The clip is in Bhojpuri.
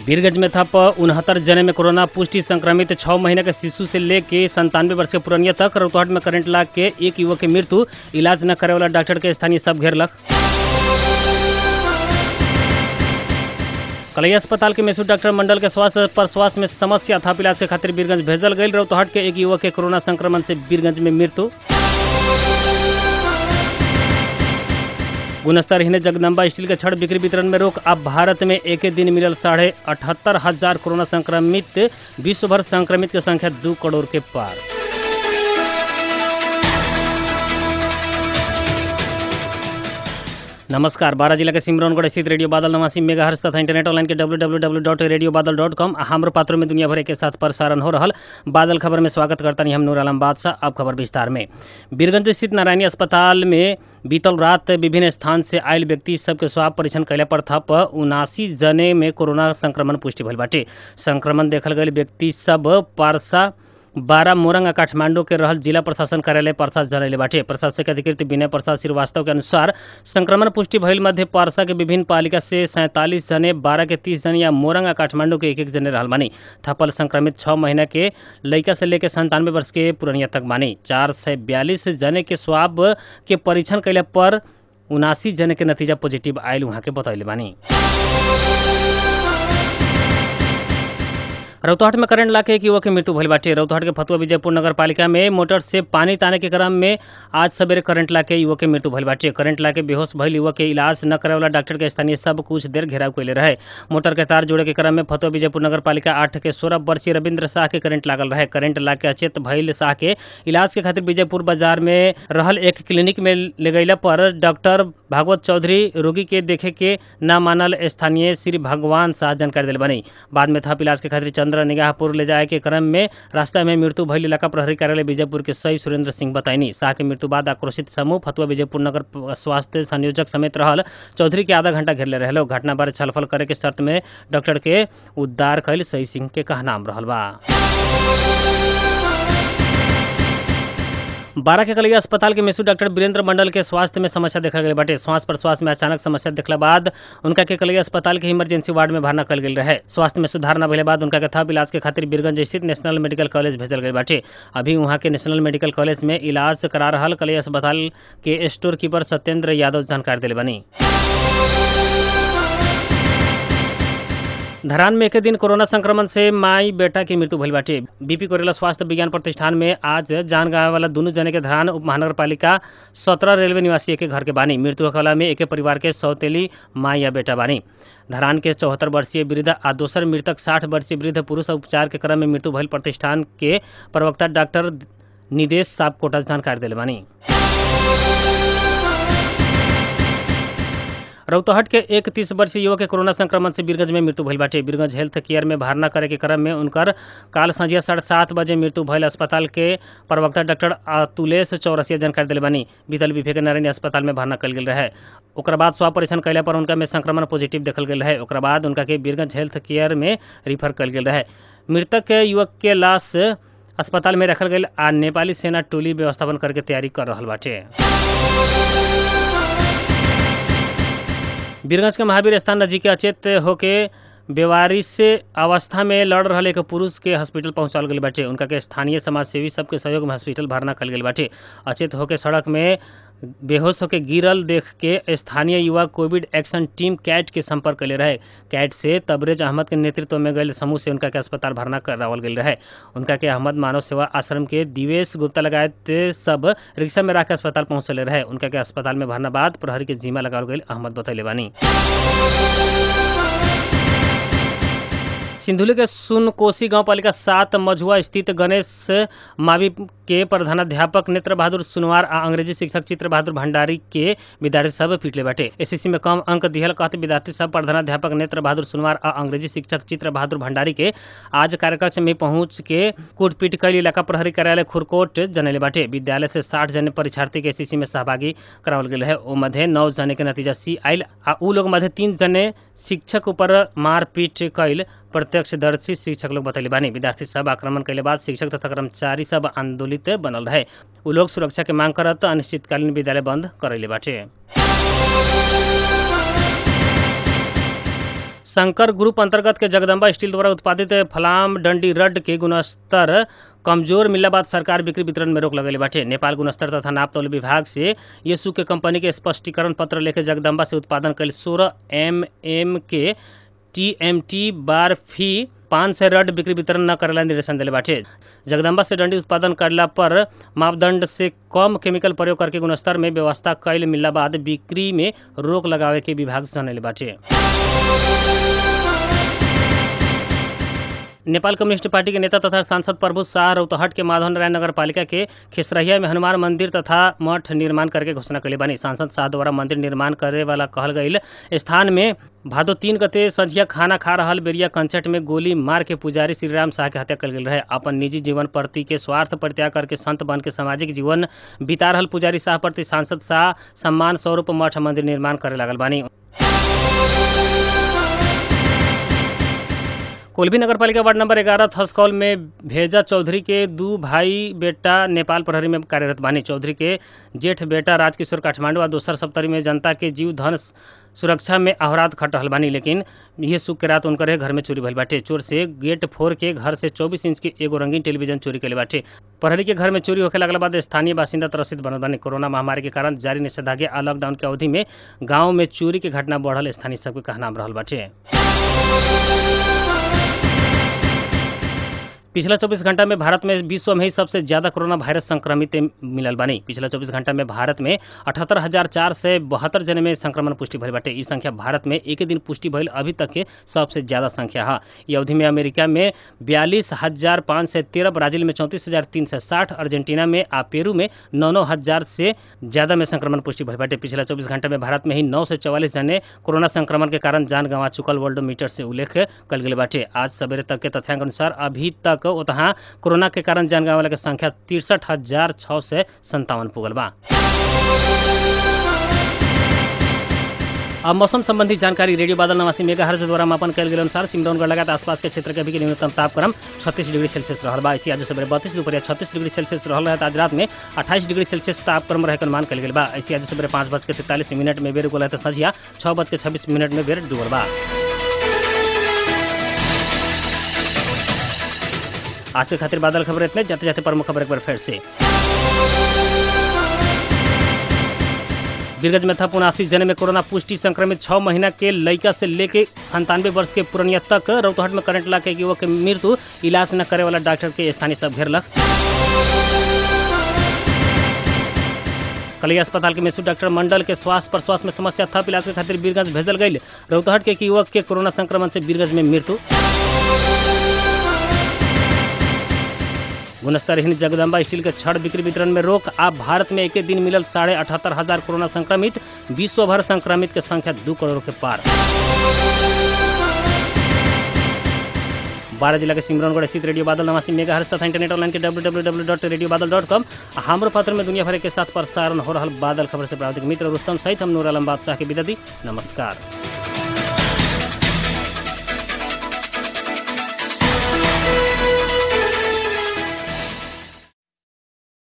वीरगंज में थप उनहत्तर जने में कोरोना पुष्टि संक्रमित छः महीने के शिशु से लेके संतानवे वर्ष के पुरनिया तक रौतहट में करंट लाग के एक युवक की मृत्यु इलाज न करे वाला डॉक्टर के स्थानीय सब घेरलक कलैया अस्पताल के मेसू डॉक्टर मंडल के स्वास्थ्य पर स्वास्थ्य में समस्या था इलाज के खातिर बीरगंज भेजल गई रौतहट के एक युवक के कोरोना संक्रमण से बीरगंज में मृत्यु गुणस्तर हिने जगदम्बा स्टील के छड़ बिक्री वितरण में रोक अब भारत में एक ही दिन मिलल साढ़े अठहत्तर हजार कोरोना संक्रमित विश्व भर संक्रमित के संख्या दो करोड़ के पार नमस्कार बारह जिला के सिमरौनगढ़ स्थित रेडियो बादल नवासी मेगा हर्ष तथा इंटरनेट ऑनलाइन के W W W dot radio Badal dot com हमारे पात्रों में दुनिया भर के साथ प्रसारण हो रहा बादल खबर में स्वागत करता नहीं हम नूर आलम बादशाह अब खबर विस्तार में बीरगंज स्थित नारायणी अस्पताल में बीतल रात विभिन्न स्थान से आयल व्यक्ति सबके स्वाब परीक्षण कैला पर थप उनासी जने में कोरोना संक्रमण पुष्टि भइल बाटे संक्रमण देखल गए व्यक्ति सब पारसा बारह मोरंग आ काठमांडू के रहल जिला प्रशासन कार्यालय परसा जनैले बाटे प्रशासक अधिकृत विनय प्रसाद श्रीवास्तव के अनुसार संक्रमण पुष्टि भइल मध्य परसा के विभिन्न पालिका से सैंतालीस जने बारह के तीस जने या मोरंग आ काठमांडू के एक एक जने रहल बानी थपल संक्रमित छः महीना के लड़का से लेकर संतानवे वर्ष के पुरनिया तक बानी चार सौ बयालीस जने के स्वाब के परीक्षण कैला पर उनासी जने के नतीजा पॉजिटिव आयल वहाँ के बतैले बानी रौतहट में करंट लाके एक युवक की मृत्यु भइल बाटे रौतहट के फतुआ विजयपुर नगर पालिका में मोटर से पानी ताने के क्रम में आज सवेरे करंट लाके युवक की मृत्यु भइल बाटे करंट लाके बेहोश भइल युवक के इलाज न करे वाला डॉक्टर के स्थानीय सब कुछ देर घेराव कैले रहे मोटर के तार जोड़े के क्रम में फतुआ विजयपुर नगर पालिका आठ के सोलह वर्षीय रविंद्र शाह के करंट लागल रहे करंट लाके अचेत भइल शाह के इलाज के खातिर विजयपुर बाजार में रहल एक क्लिनिक में ले गईला पर डॉक्टर भागवत चौधरी रोगी के देखे के न मानल स्थानीय श्री भगवान शाह जानकारी दिल बनी बाद में थप इलाज के खातिर चंद्र निगाहपुर ले जाए के क्रम में रास्ता में मृत्यु भइल इलाका प्रहरी कार्यालय विजयपुर के सही सुरेंद्र सिंह बताइनी शाह के मृत्यु बाद आक्रोशित समूह फतुआ विजयपुर नगर स्वास्थ्य संयोजक समेत रहल चौधरी के आधा घंटा घेरले रहलो घटना बारे छलफल करे के शर्त में डॉक्टर के उद्धार कैल सही सिंह के कहनाम रहल बा बारह के कलिया अस्पताल के मेसू डॉक्टर वीरेंद्र मंडल के स्वास्थ्य में समस्या देखल गई बाटे श्वास प्रश्वास में अचानक समस्या देखला बाद उनका के कलिया अस्पताल के इमरजेंसी वार्ड में भरना कल गई रहे स्वास्थ्य में सुधार न भले बाद उनका के थप इलाज के खातिर बीरगंज स्थित नेशनल मेडिकल कॉलेज भेजल गई बाटे अभी वहाँ के नेशनल मेडिकल कॉलेज में इलाज करा रहा कलिया अस्पताल के स्टोर कीपर सत्येंद्र यादव जानकारी दिले बनी धरान में एक दिन कोरोना संक्रमण से माई बेटा की मृत्यु भइल बाटे बीपी कोरेला स्वास्थ्य विज्ञान प्रतिष्ठान में आज जान गंवाए वाला दोनों जने के धरान उप महानगर पालिका सत्रह रेलवे निवासी एक घर के बानी मृत्यु होखला में एक परिवार के सौतेली माई या बेटा बानी धरान के चौहत्तर वर्षीय वृद्ध आ दोसर मृतक साठ वर्षीय वृद्ध पुरुष उपचार के क्रम में मृत्यु भइल प्रतिष्ठान के प्रवक्ता डॉक्टर निदेश साहब कोटा जानकारी दिले बानी रौतहट के एक तीस वर्षीय युवक के कोरोना संक्रमण से बीरगंज में मृत्यु भइल बाटे बीरगंज हेल्थ केयर में भरना करे के क्रम में उनकर काल संझिया साढ़े सात बजे मृत्यु भइल अस्पताल के प्रवक्ता डॉक्टर अतुलेश चौरसिया जानकारी दिले बानी बीतल विफे के नारायणी अस्पताल में भरना कल गेल रहे ओकर बाद स्वाब परीक्षण कैला पर उनका में संक्रमण पॉजिटिव देखल गेल रहे ओकर बाद उनका के बीरगंज हेल्थ केयर में रिफर कल गेल रहे मृतक के युवक के लाश अस्पताल में रखल गई आ नेपाली सेना टोली व्यवस्थापन करके तैयारी कर रहा बाटे बीरगंज के महावीर स्थान नजीक अचेत होके बेवारिश अवस्था में लड़ रहे एक पुरुष के हॉस्पिटल पहुंचाल गई बाटे उनका के स्थानीय समाजसेवी सबके सहयोग में हॉस्पिटल भरना कल गई बाटे अचेत होके सड़क में बेहोश होकर गिरल देख के स्थानीय युवा कोविड एक्शन टीम कैट के संपर्क कैले रहे कैट से तबरेज अहमद के नेतृत्व में गए समूह से उनका के अस्पताल भरना करावल गई रहे उनका के अहमद मानव सेवा आश्रम के दिवेश गुप्ता लगायत सब रिक्शा में रख अस्पताल पहुंचले रहे उनका के अस्पताल में भरना बाद प्रहरी के जिम्मा लगावल गई अहमद बतैले बानी सिंधुली के सुनकोसी गांव पालिका सात मझुआ स्थित गणेश मावी के प्रधानाध्यापक नेत्र बहादुर सुनवार आ अंग्रेजी शिक्षक चित्र बहादुर भंडारी के विद्यार्थी सब पिटले बाटे एसएससी में कम अंक दिहल कहते विद्यार्थी सब प्रधानाध्यापक नेत्र बहादुर सुनवार आ अंग्रेजी शिक्षक चित्र बहादुर भंडारी के आज कार्यकक्ष में पहुंच के कूटपीट कैल इलाका प्रहरी कार्यालय खुरकोट जनैले बाटे विद्यालय से साठ जने परीक्षार्थी के एसएससी में सहभागी करावल गेल है ओ मध्य नौ जने के नतीजा सी आयल आ उ लोग मध्य तीन जने शिक्षक ऊपर मारपीट कैल प्रत्यक्षदर्शी शिक्षक लोग बतैले बानी विद्यार्थी सब आक्रमण कैले बाद शिक्षक तथा कर्मचारी सब आंदोलित बनल रहे उ लोग सुरक्षा के मांग करत अनिश्चितकालीन विद्यालय बंद करैले बाटे शंकर ग्रुप अंतर्गत के जगदम्बा स्टील द्वारा उत्पादित फलाम डंडी रड के गुणस्तर कमजोर मिलला बाद सरकार बिक्री वितरण में रोक लगेले बाटे नेपाल गुणस्तर तथा नाप तौल विभाग से येसु के कंपनी के स्पष्टीकरण पत्र लेके जगदम्बा से उत्पादन कल सोलह एम एम के टी एम टी बार फी पाँच सय रड बिक्री वितरण न करेला निर्देशन दिले बाटे जगदम्बा से डंडी उत्पादन करला पर मापदंड से कम केमिकल प्रयोग करके गुणस्तर में व्यवस्था कैल मिलला बाद बिक्री में रोक लगावे के विभाग जनले बाटे नेपाल कम्युनिस्ट पार्टी के नेता तथा सांसद प्रभु शाह रौतहट के माधव नारायण नगर पालिका के खिसरहिया में हनुमान मंदिर तथा मठ निर्माण करके घोषणा कैले बानी सांसद शाह द्वारा मंदिर निर्माण करे वाला कहल गईल स्थान में भादो तीन गते संझिया खाना खा रहल बेरिया कंचट में गोली मार के पुजारी श्री राम शाह के हत्या कल गेल रहे अपन निजी जीवन प्रति के स्वार्थ परित्याग करके संत बन के सामाजिक जीवन बिता रहल पुजारी शाह प्रति सांसद शाह सम्मान स्वरूप मठ मंदिर निर्माण करे लागल बानी कोल्भी नगरपालिका वार्ड नंबर ग्यारह थसकौल में भेजा चौधरी के दू भाई बेटा नेपाल प्रहरी में कार्यरत बानी चौधरी के जेठ बेटा राजकिशोर काठमांडू और दोसर सप्तरी में जनता के जीव धन सुरक्षा में अहरात खट रहल बानी लेकिन यह सुख के रात उनकर घर में चोरी भइल बाटे चोर से गेट फोड़ के घर से 24 इंच के एगो रंगीन टेलीविजन चोरी कैले बाटे प्रहरी के घर में चोरी होखे लगला बाद स्थानीय बासिंदा त्रसित बनल बानी कोरोना महामारी के कारण जारी निषेधाज्ञा आ लॉकडाउन के अवधि में गाँव में चोरी के घटना बढ़ल स्थानीय सबके कहनाम रहल बाटे पिछला 24 घंटा में भारत में विश्व में ही सबसे ज्यादा कोरोना वायरस संक्रमित मिलल बानी पिछला 24 घंटा में भारत में अठहत्तर हजार चार सौ बहत्तर जने में संक्रमण पुष्टि भइल बाटे ई संख्या भारत में एक दिन पुष्टि भइल अभी तक के सबसे ज्यादा संख्या है ये अवधि में अमेरिका में बयालीस हजार पाँच सौ तेरह ब्राजील में चौंतीस हजार तीन सौ साठ अर्जेंटीना में आ पेरू में नौ नौ हजार से ज्यादा में संक्रमण पुष्टि भइल बाटे पिछला चौबीस घंटा में भारत में ही नौ सौ चौवालीस जने कोरोना संक्रमण के कारण जान गंवा चुकल वर्ल्ड मीटर से उल्लेख कल गेल बाटे आज सवेरे तक के तथ्यांक अनुसार अभी तक ओतहा कोरोना के कारण जान गंवाला के संख्या तिरसठ हजार छः सौ संतावन पुगल बा अब मौसम संबंधी जानकारी रेडियो बादल नवासी मेगा हर्ज द्वारा मापन कल गेल अनुसार सिमरौनगढ़ लगात आसपास के क्षेत्र के अभी के न्यूनतम तापक्रम 36 डिग्री सेल्सियस रहल बा ऐसी आज सवेरे बत्तीस दोपहर छत्तीस डिग्री सेल्सियस रहल है आज रात में 28 डिग्री सेल्सियस तापक्रम रहे के अनुमान कल गेल बा ऐसी आज सवेरे पाँच बज के तैंतालीस मिनट में बेर गोल है संझिया छः बज के छब्बीस मिनट में बेर डूबल बा आज के खातिर बादल खबर इतने जाते जाते प्रमुख खबर एक बार फिर से बीरगंज में था पुनासी जने में कोरोना पुष्टि संक्रमित छह महीना के लड़का से लेके संतानवे वर्ष के पुरनिया तक रौतहट में करंट ला के युवक के मृत्यु इलाज न करे वाला डॉक्टर के स्थानीय सब घेरलक कलिया अस्पताल के मेसू डॉक्टर मंडल के श्वास प्रश्वास में समस्या था इलाज के खातिर बीरगंज भेजल गई रौतहट के एक युवक के कोरोना संक्रमण से बीरगंज में मृत्यु गुणस्तरहीन जगदम्बा स्टील के छड़ बिक्री वितरण में रोक आप भारत में एक दिन मिलल साढ़े अठहत्तर हजार कोरोना संक्रमित विश्व भर संक्रमित के संख्या दू करोड़ के पार बारह जिला के सिमरौनगढ़ स्थित रेडियो बादल नवासी मेगा हर्ष तथा इंटरनेट ऑनलाइन के W W W dot radio Badal dot com हमारे पत्र में दुनिया भर के साथ प्रसारण हो रहा बादल खबर से प्राप्त मित्र रुस्तम सहित हम नूर आलम बादशाह के विदा दी नमस्कार